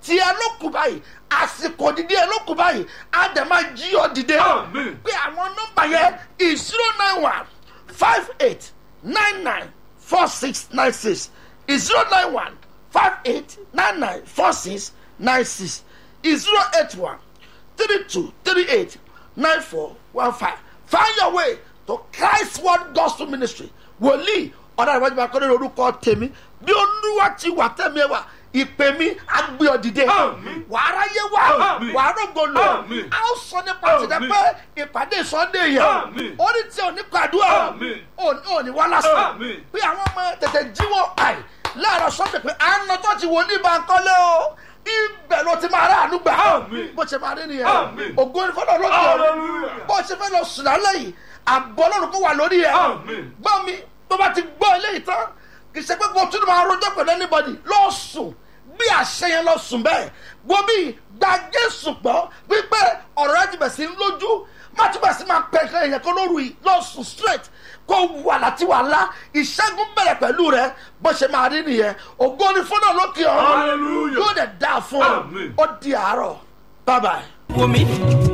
tí ẹ ló kù báyìí àsìkò dídí ẹ ló kù báyìí á dẹ̀ máa jí ọ dìde Àmín. pé àwọn nọ́mbà yẹn zero nine one five eight nine nine four six nine six zero nine one five eight nine nine four six nine six zero eight one three two three eight nine four one five find your way to christ word gospel ministry wòlíì ọ̀dà ìwájú bá kọ́lé orúkọ tèmi bí olúwa ti wà tẹ̀mí ẹ wà ìpè mi agbé ọ dìde Àmín. wàá ráyé wá Àmín. wàá rògbò lò Àmín. a ó sọ nípa tìǹda Àmín. pé ìpàdé sunday yẹn Àmín. ó ní tí ò ní kàdúrà Àmín. ò ní wá lásán Àmín. bí àwọn ọmọ tètè jíwọ́ àì láàárọ̀ sọ́dẹ̀ pé à ń lọ tó ti wò ní bankole o ibẹ̀ ló ti máa rà ànúgbà Àmín. bó ṣe máa rí nìyẹn Àmín. ògo ní fọlọ́ lókè ọ̀run Hallelujah. bó ṣe fẹ́ lọ sùn lálẹ́ yìí àbọ̀ ọlọ́run kó wà lórí ẹ̀ Àmín. gbọ́ mi tó bá ti gbọ́ eléyìí tán kì í ṣe pé kó tún máa rojọ́ pẹ̀lú anybody lọ sùn bí àṣẹ yẹn lọ sùn bẹ́ẹ̀ wo bí gba jésù gbọ́ wípé ọ̀rọ̀ rẹ ti bẹ̀ sí ń lójú má tún bẹ̀ sí máa pẹ́ nǹkan èèyàn kan lóru yìí lọ sùn straight kó wà láti wà lá ìṣẹ́gun bẹ̀rẹ̀ pẹ̀lú rẹ bó ṣe máa rí nìyẹn ògo ni fúnà lókè ọ̀run Hallelujah. yóò dẹ̀ dáa fún ọ Àmín. ó di àárọ̀ bye bye. wò mí